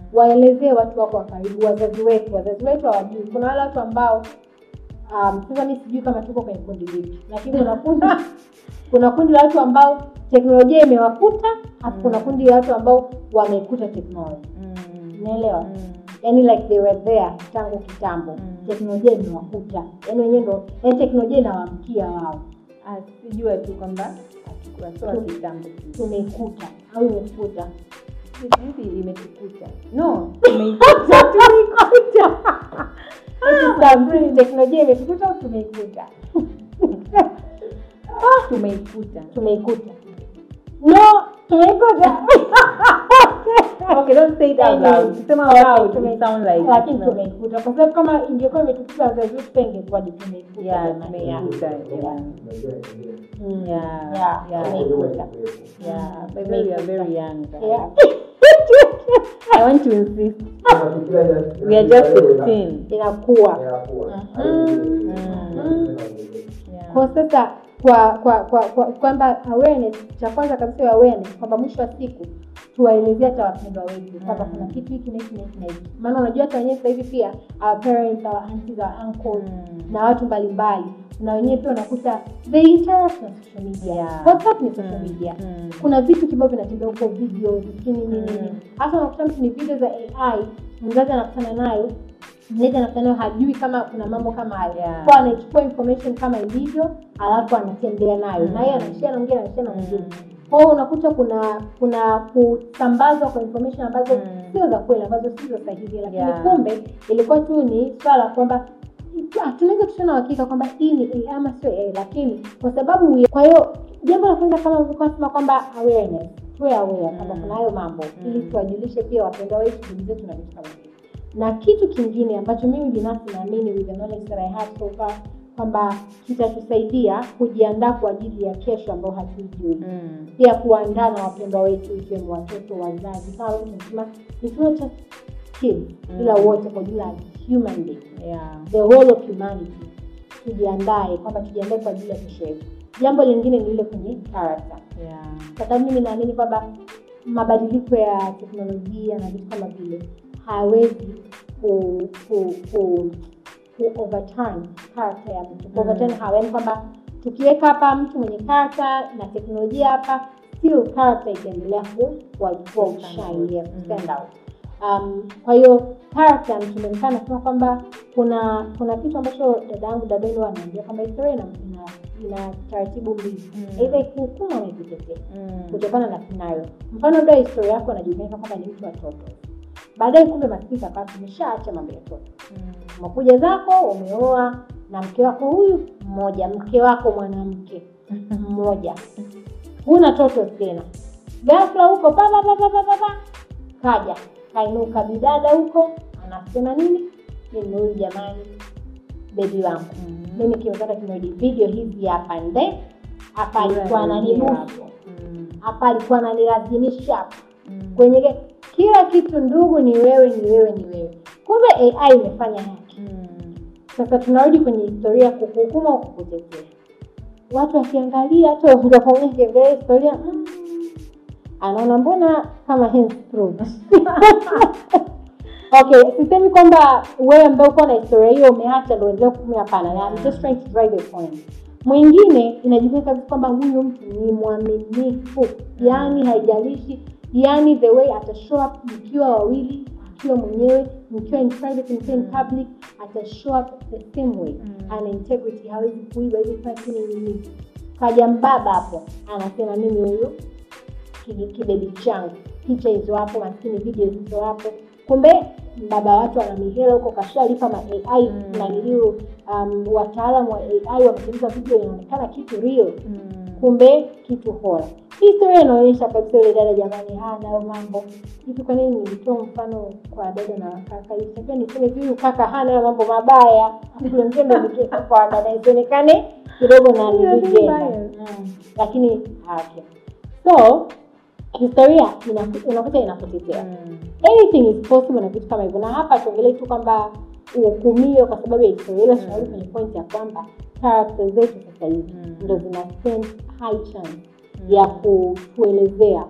waelezee watu wako wa karibu wazazi wetu wazazi wetu hawajui kuna wale watu ambao um, sasa mi sijui kama tuko kwenye kundi lipi lakini kuna kundi kuna kundi la watu ambao teknolojia imewakuta alafu kuna kundi la watu ambao wamekuta teknolojia Mm. unaelewa Mm. yani like they were there tangu kitambo Mm. teknolojia imewakuta yani wenyewe ndo yani teknolojia inawaamkia wao Ah, sijua tu kwamba hatukuwa sawa kitambo tu. tumeikuta au imekuta hivi imetukuta no tumeikuta tumeikuta Sasa, teknolojia imetukuta au tumeikuta tumeikuta tumeikuta no tumeikuta okay don't say it out loud sema Okay, loud tume- it sound like lakini no. tumeikuta kwa sababu kama ingekuwa imetukuta wazazi wetu pia ingekuwaje tumeikuta yeah jamani, yeah. tumeikuta jamani Mm, Yeah, yeah, yeah. tumeikuta. yeah by the way we are very young guys. Yeah. i want to insist we are just 16 inakuwa yeah kwa sasa kwa kwa kwa kwa- kwamba awareness cha kwanza kabisa ya awareness kwamba mwisho wa siku tuwaelezea hata wapendwa wetu kwamba Mm. kuna kitu hiki na hiki na hiki na hiki maana unajua hata wenyewe sasa hivi pia our parents our aunties our uncles Mm. na watu mbalimbali na wenyewe pia unakuta they interact na social media Yeah. whatsapp ni social Mm. media Mm. kuna vitu kibao vinatembea huko video lakini nini Mm. nini hasa unakuta mtu ni video za ai mzazi anakutana nayo mlezi anakutana nayo hajui kama kuna mambo kama hayo Yeah. kwa anaichukua information kama ilivyo alafu anatembea nayo Mm. na yeye anashia na mwingine anashia na mwingine Mm. kwa hiyo unakuta kuna kuna kusambazwa kwa information ambazo Mm. sio za kweli ambazo sio sahihi lakini Yeah. kumbe ilikuwa tu ni swala kwamba ah, tunaweza tusio na uhakika kwamba hii ni AI ama sio AI lakini kwa sababu we- kwa hiyo jambo la kwanza kama ulivyokuwa nasema kwamba awareness tuwe aware kwamba Mm. kuna hayo mambo Mm. ili tuwajulishe pia wapendwa wetu ndugu zetu na vitu kama hivyo na kitu kingine ambacho mimi binafsi naamini with the knowledge that I have so far kwamba kitatusaidia kujiandaa kwa ajili ya kesho ambayo hatuijui Mm. pia kuandaa na wapendwa wetu ikiwemo watoto wazazi kama vile tunasema it's not just kids Mm. ila wote kwa jumla human being yeah the whole of humanity tujiandae kwamba tujiandae kwa ajili ya kesho yetu jambo lingine ni ile kwenye character yeah kwa sababu mimi naamini kwamba mabadiliko ya teknolojia na vitu kama vile hawezi ku, ku, ku, ku overturn character ya mtu ku Mm. overturn hawa yani kwamba tukiweka hapa mtu mwenye character na teknolojia hapa still character itaendelea ku ku- ku outshine, yeah, Mm. stand out um, kwa hiyo character tumemkaa nasema kwamba kuna kuna kitu ambacho dada yangu dadoni anaambia kwamba historia ina, ina, ina taratibu mbili Mm. aidha ikuhukumu ama ikutetee Mm. kutokana na scenario mfano labda historia yako anajulikana kwamba ni mtu wa toto baadaye kumbe maskini kakaa tumeshaacha mambo ya toto Mm. umekuja zako umeoa na mke wako huyu mmoja mke wako mwanamke mmoja huna toto tena ghafla huko pa pa pa pa pa pa pa kaja kainuka bidada huko anasema nini mimi huyu jamani bebi wangu Mm. mimi kimepata kimerudi video hizi hapa nde hapa alikuwa ananibusu Mm. hapa alikuwa ananilazimisha hapa Mm. kwenye ge- kila kitu ndugu ni wewe ni wewe ni wewe kumbe ai imefanya haki Mm. sasa tunarudi kwenye historia kukuhukuma au kukutetea watu wakiangalia hata ungafanya kiangalia historia mm, anaona mbona kama henceforth. okay sisemi kwamba wewe ambaye uko na historia hiyo umeacha ndo endelea kutumia hapana na I'm just trying to drive a point mwingine inajulikana kabisa kwamba huyu mtu ni mwaminifu yaani haijalishi yaani the way ata show up mkiwa wawili akiwa mwenyewe mkiwa in private mkiwa in public ata show up the same way Mm. ana integrity hawezi kuiba hizi kufanya nini nini kaja mbaba hapo anasema mimi huyu ki- kibebi changu picha hizo hapo maskini video hizo hapo kumbe baba watu ana mihela huko kashalipa ma ai Mm. na niliu um, wataalamu wa ai wametengeneza video inaonekana kitu real Mm. kumbe kitu hora hii historia inaonyesha kabisa yule dada jamani hana hayo mambo hivi kwa nini nilitoa mfano kwa dada na kaka itakiwa niseme hivi huyu kaka hana hayo mambo mabaya Afu wengine ndo nikeka kwa dada isionekane kidogo na Yeah, nilijenda vibaya. mm. lakini okay. so historia inaku- unakuta inakutetea Mm. anything is possible na vitu kama hivyo na hapa tuongelee tu kwamba uhukumiwe kwa sababu ya historia ila tunarudi kwenye point ya kwamba character zetu sasa hivi Mm. ndo zina stand high chance ya kutuelezea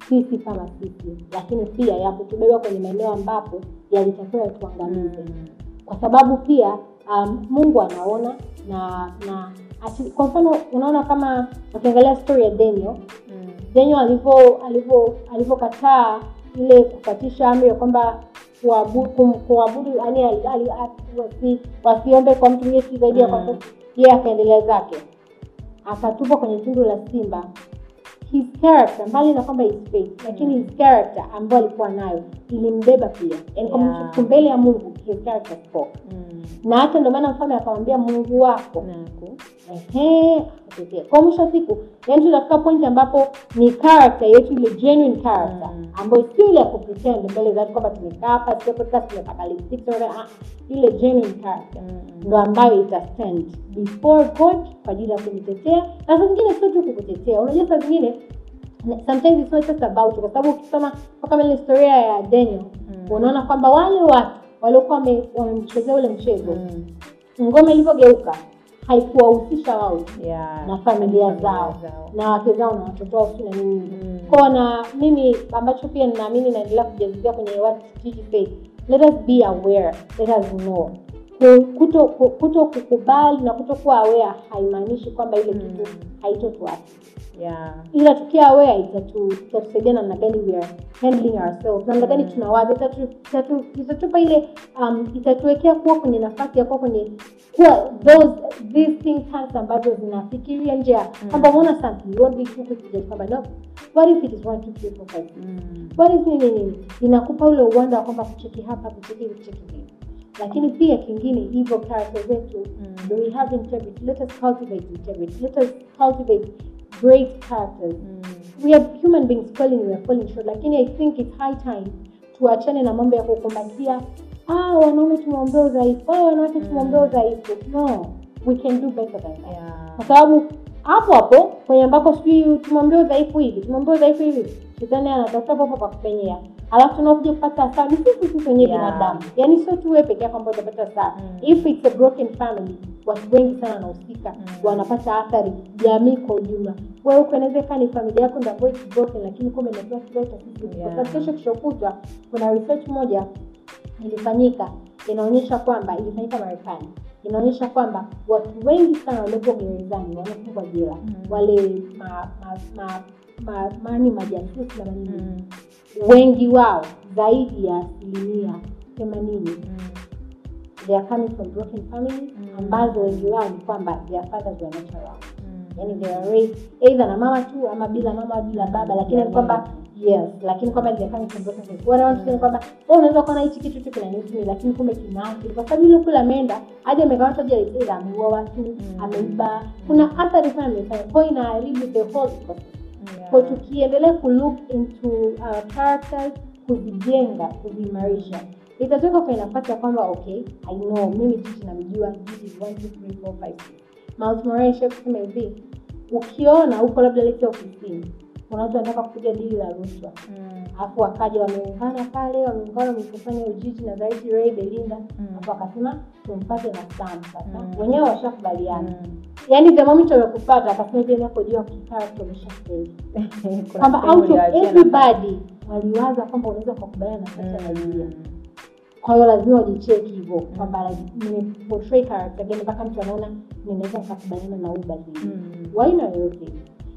sisi kama sisi lakini pia ya kutubeba kwenye maeneo ambapo yalitakiwa yatuangamize kwa sababu pia um, mungu anaona na na ati, kwa mfano unaona kama ukiangalia story ya daniel Mm. daniel alivyo alivyo alivyokataa ile kupatisha amri ya kwamba kuabu- kum- kuabudu yani ali- ali- a- wasi- wasiombe kwa mtu mwingine si zaidi ya kwa Mm. yeye akaendelea zake akatupwa kwenye tundu la simba his character mbali na kwamba his faith lakini his character ambayo alikuwa nayo ilimbeba pia yani kwa Yeah. mtu- mbele ya mungu his character spoke Mm. na hata ndio maana mfalme akamwambia mungu wako Naku. Ehe, akatetea. kwa mwisho wa siku yani tutafika point ambapo ni character yetu ile genuine character Mm. ambayo sio ile ya kupretend mbele za watu kwamba tumekaa hapa sio podcast tumepaka lipstick tumepaka- ah, ile genuine character Mm. ndo ambayo itastand before god kwa ajili ya kujitetea na saa zingine sio tu kukutetea unajua saa zingine sometimes it's not just about you. kwa sababu ukisoma kwa kama ile historia ya daniel Mm. unaona kwamba wale watu waliokuwa wame- wamemchezea ule mchezo Mm. ngoma ilivyogeuka haikuwahusisha wao Yeah. na familia zao na wake zao na watoto wao si na nini Mm. kwao na mimi ambacho pia ninaamini naendelea kujazizia kwenye what Gigi said let us be aware let us know Ku- kuto ku- kuto kukubali na kuto kuwa aware haimaanishi kwamba ile Mm. kitu haitotuacha Yeah. ila tukiwa aware itatu- itatusaidia namna gani we are handling ourselves namna gani Mm. tunawaza itatu- itatu- itatupa ile um, itatuwekea kuwa kwenye nafasi ya kuwa kwenye kuwa those these think tanks ambazo zinafikiria nje ya Mm. kwamba umeona something you won't be too quick to judge kwamba no what if it is one two three four five six Mm. what if nini nini inakupa ule uwanda wa kwamba kucheki hapa kucheki hivi kucheki hivi lakini pia kingine hivyo character zetu Mm. do we have integrity let us cultivate integrity let us cultivate great characters Mm. we are human beings falling we are falling short lakini i think it's high time tuachane na mambo ya kukumbatia ah wanaume tumeombea udhaifu ah wanawake tumeombea udhaifu no we can do better than that Yeah. kwa sababu hapo hapo kwenye ambako sijui tumeombea udhaifu hivi tumeombea udhaifu hivi shetani anatafuta popo pa kupenyea alafu tunakuja kupata hasara ni sisi sisi wenyewe Yeah. binadamu yaani sio tu wewe peke yako ambao utapata hasara Mm. if it's a broken family watu wengi sana wanahusika Mm. wanapata athari jamii kwa ujumla wewe huko inaweza ikawa ni familia yako ndio ambayo it's broken lakini kumbe imepewa kile tatizo kwa Yeah. sababu kesho kishokutwa kuna research moja ilifanyika inaonyesha kwamba ilifanyika marekani inaonyesha kwamba watu wengi sana waliopo gerezani wamefungwa jela Mm. wale ma, ma, ma, ma, mani majasusi na manini Mm. wengi wao zaidi ya asilimia themanini Mm. they are coming from broken families Mm. ambazo wengi wao ni kwamba their fathers were not around Mm. yani they are raised either na mama tu ama bila mama bila baba lakini ni kwamba yes lakini kwamba they are coming from broken families wana watu kusema kwamba wewe unaweza kuona hichi kitu tu kinanihusu mimi lakini kumbe kinaathiri kwa sababu yule kule ameenda hadi amekamata hadi either ameua watu ameiba kuna athari sana amefanya kwa hiyo inaharibu the whole ecosystem Yeah. kwa tukiendelea kulook into our characters kuzijenga kuziimarisha itatoka kwenye nafasi ya kwamba okay i know mimi jiji namjua jiji 1 2 3 4 5 6 Miles Morales kusema hivi ukiona huko labda lete ofisini kuna watu wanataka kupiga dili la rushwa Mm. alafu wakaja wameungana pale wameungana wamekusanya ujiji na zaidi Ray Belinda Mm. alafu wakasema tumpate na Sam sasa Mm. wenyewe washakubaliana Mm. yaani the moment wamekupata akasema hivi inapojua kicharacter umeshafeli Kuna kwamba sehemu out of ya jana- everybody waliwaza kwamba unaweza ukakubaliana na Sasha na Julia Mm. kwa hiyo lazima wajicheki hivyo kwamba nimeportray character gani mpaka mtu anaona ninaweza nikakubaliana na huyu badili Mm. waina yoyote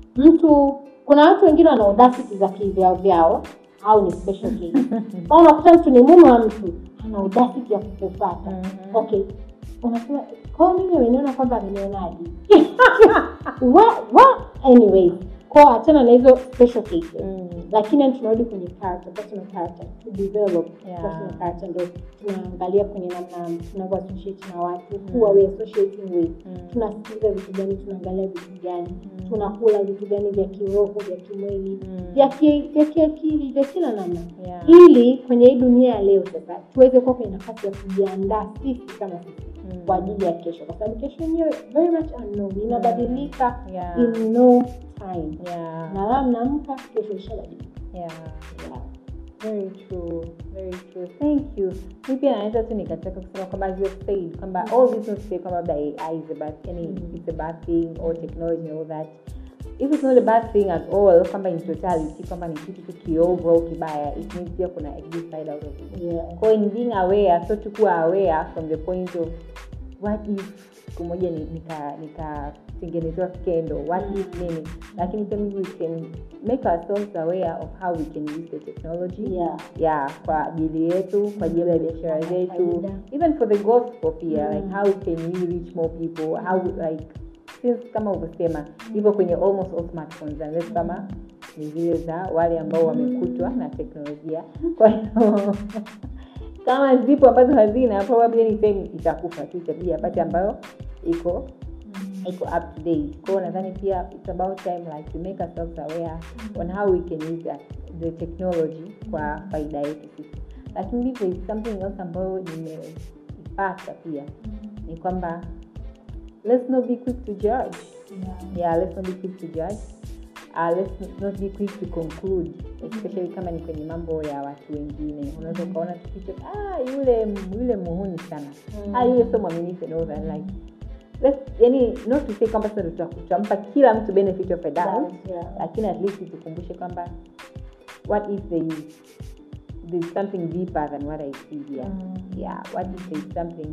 mtu kuna watu wengine wana audacity za kivyao vyao au ni special case Kwa unakuta mtu ni mume wa mtu ana audacity ya kukufata Mhm. okay unasema kwao mimi ameniona kwamba amenionaje wa wa anyway kwao achana na hizo special cases Mm. lakini yani tunarudi kwenye character personal character to develop Yeah. personal character ndo tunaangalia kwenye namna tunavyo associate na watu who are we associating with Mm. tunasikiliza vitu gani tunaangalia vitu gani Mm. tunakula vitu gani vya kiroho vya kimwili Mm. vya ki- vya kiakili vya kila namna Yeah. ili kwenye hii dunia ya leo sasa tuweze kuwa kwenye nafasi ya kujiandaa sisi kama sisi Mm. kwa ajili ya kesho kwa sababu kesho yenyewe very much unknown inabadilika Yeah. in no time Yeah. na leo mnaamka kesho ishabadilika Yeah. yeah. Very true, very true. Thank you. Mi pia naweza tu nikataka kusema kwamba as you have said kwamba all this not say kwamba labda AI is a bad yani Mm. it's a bad thing or technology and all that. if it's not a bad thing at all kwamba in totality kwamba ni kitu tu kiovu au kibaya it means pia kuna a good side out of it Yeah. kwa in being aware so tukuwa aware from the point of what if siku moja ni- nika nikatengenezewa skendo what if nini lakini pia maybe we can make ourselves aware of how we can use the technology Yeah. yeah kwa ajili yetu kwa ajili ya biashara zetu Faida. even for the gospel pia Mm. like how can we reach more people how like since kama ulivyosema hivyo kwenye almost all smartphones unless kama ni zile za wale ambao wamekutwa na teknolojia kwa hiyo kama zipo ambazo hazina probably anytime itakufa tu itabidi apate ambayo iko iko up to date kwao nadhani pia it's about time like to make ourselves aware on how we can use that, the technology kwa faida yetu sisi lakini hivyo is something else ambayo nimeipata pia ni kwamba let's not be quick to judge Yeah. yeah let's not be quick to judge uh, let's not be quick to conclude especially kama ni kwenye mambo ya watu wengine unaweza ukaona tu kitu ah yule yule muhuni sana Mm. ah yule sio mwaminifu and all that like let's yani not to say kwamba sasa tuta- tutampa kila mtu benefit of a doubt Yeah. lakini at least tukumbushe kwamba what if there is there's something deeper than what i see here Mm. yeah what if there's something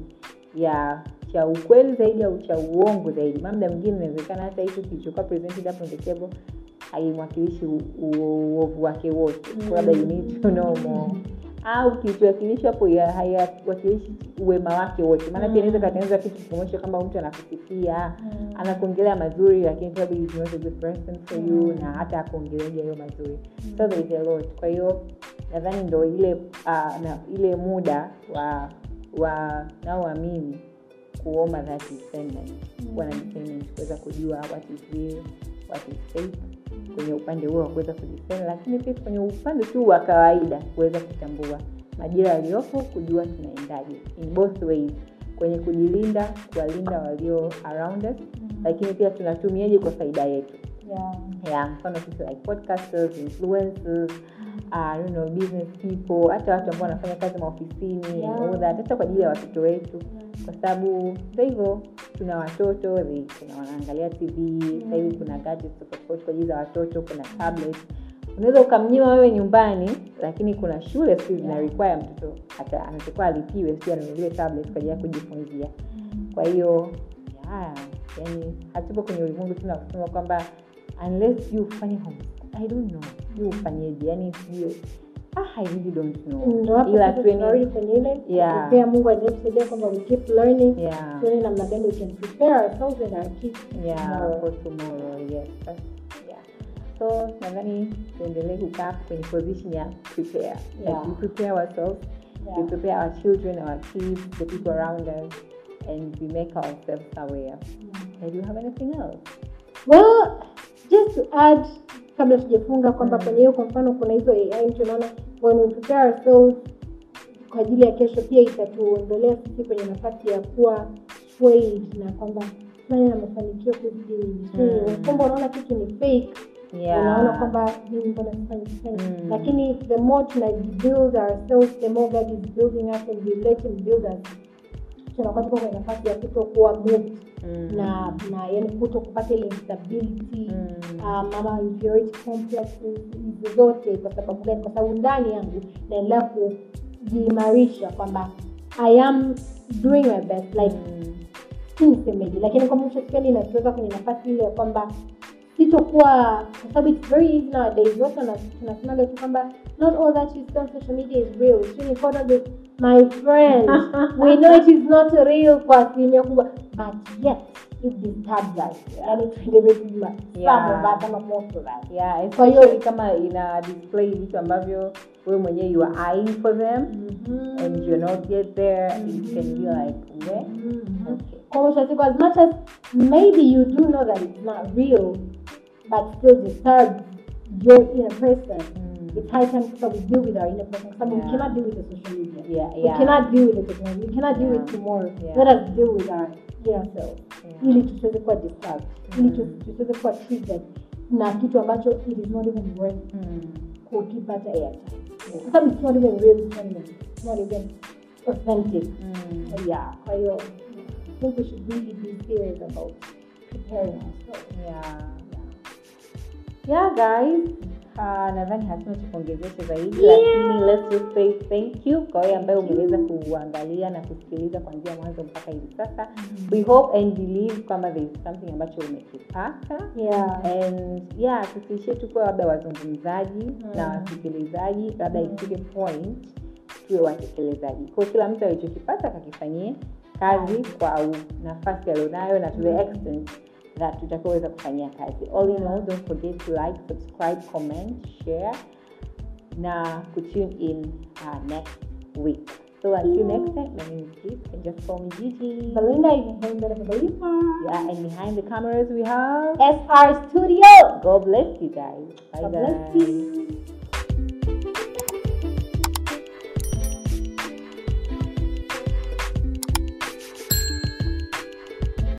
ya cha ukweli zaidi au cha uongo zaidi mamda mwingine inawezekana hata hicho kilichokuwa presented hapo on the table haimwakilishi u- u- uovu wake wote Mm. So labda you need to know more au kilichowakilishwa hapo ya- haiwakilishi uwema wake wote maana pia inaweza katengeneza kitu kikuonyesha kwamba mtu anakusifia Mm. anakuongelea mazuri lakini probably he's not a good person for you Mm. na hata akuongeleaja hiyo mazuri so there is a lot kwa hiyo nadhani ndo ile uh, na ile muda wa wa naoamini kuomba that discernment kuwa na discernment kuweza kujua what is real what is fake kwenye upande huo wa kuweza kudiscern lakini pia kwenye upande tu wa kawaida kuweza kutambua majira yaliyopo kujua tunaendaje in both ways kwenye kujilinda kuwalinda walio around us lakini pia tunatumiaje kwa faida yetu Yeah. yeah, mfano sisi like podcasters influencers uh, I don't know, business people hata watu ambao wanafanya kazi maofisini Yeah. and all that hata kwa ajili ya watoto wetu kwa sababu ndo hivyo tuna watoto they- kuna wanaangalia tv sasa hivi kuna gadgets tofauti tofauti kwa ajili ya watoto kuna tablet unaweza ukamnyima wewe nyumbani lakini kuna shule siku zina require mtoto hata anatakiwa alipiwe sio anunuliwe tablet kwa ajili ya kujifunzia kwa hiyo yeah, yani hatupo kwenye ulimwengu tuna kusema kwamba unless you ufanye home i don't know you ufanyeje yani sijui ah, i really don't know Ndo hapo ila sasa tu tunarudi yani- kwenye ile Yeah. kupea Mungu anayetusaidia kwamba we keep learning yeah tuone namna gani we can prepare ourselves and our kids yeah tomorrow. for tomorrow yes That's- yeah so nadhani tuendelee kukaa hapo kwenye position ya prepare Yeah. like we prepare ourselves Yeah. we prepare our children our kids the people around us and we make ourselves aware and you have anything else well just to add kabla tujafunga kwamba Mm. kwenye hiyo kwa mfano kuna hizo ai tunaona when we prepare ourselves kwa ajili ya kesho pia itatuondolea sisi kwenye nafasi ya kuwa swayed na kwamba fulani na mafanikio kuzidi mimi Mm. kwamba unaona kitu ni fake unaona kwamba mimi mbona sifanyi sifanyi Mm. lakini the more tunajibuild ourselves the more god is building us and we let him build us tunakuwa tuko kwenye nafasi ya kutokuwa moved Mm. na na yani kuto kupata ile instability Mm. um, ama inferiority complexes hizo zote kwa sababu gani kwa sababu ndani yangu naendelea kujiimarisha kwamba i am doing my best like Mm. si nisemeje lakini kwamba mshasikiani inatuweka kwenye nafasi ile ya kwamba sitokuwa kwa sababu it's very easy nowadays watu wana- tunasemaga tu kwamba not all that you see on social media is real Sijui nikoda the my friend we know it is not real kwa asilimia kubwa but yet it disturbs us yani tuendelee kujua Yeah. some of us ama most of us yeah Kwa hiyo- especially kama ina display vitu ambavyo wewe mwenyewe you are eyeing for them and you're not yet there it can be like yeah okay kwa mwisho wa siku as much as maybe you do know that it's not real but still disturbs your inner person Mm. it's high time sasa we deal with our inner person kwa sababu we Yeah. cannot deal with the social media yeah we yeah cannot deal with the technology we cannot deal Yeah. with tomorrow Yeah. let us deal with our inner self Yeah. ili tusiweze kuwa disturbed ili Mm. tusi- tusiweze kuwa triggered na kitu ambacho it is not even worth Mm. kukipata airtime kwa sababu it's not even real it's not even, it's not even authentic Mm. yeah kwa hiyo I think we should really be serious about preparing ourselves yeah yeah guys uh, nadhani hatuna cha kuongezesha zaidi Yeah. lakini let's just say thank you kwa wewe ambaye umeweza kuangalia na kusikiliza kuanzia mwanzo mpaka hivi sasa we hope and believe kwamba there is something ambacho umekipata yeah and yeah tusiishie tukuwa labda wazungumzaji Mm. na wasikilizaji labda Mm. ifike point tuwe watekelezaji kwa kila mtu alichokipata kakifanyie kazi kwa au- nafasi alionayo na to the Mm. extent that tutakaoweza kufanyia kazi all in all don't forget to like subscribe comment share na kutune in uh, next week so until next time my name is Keith and just call me Gigi Belinda you can find me Belinda yeah and behind the cameras we have SR Studio God bless you guys. Bye God guys. bless you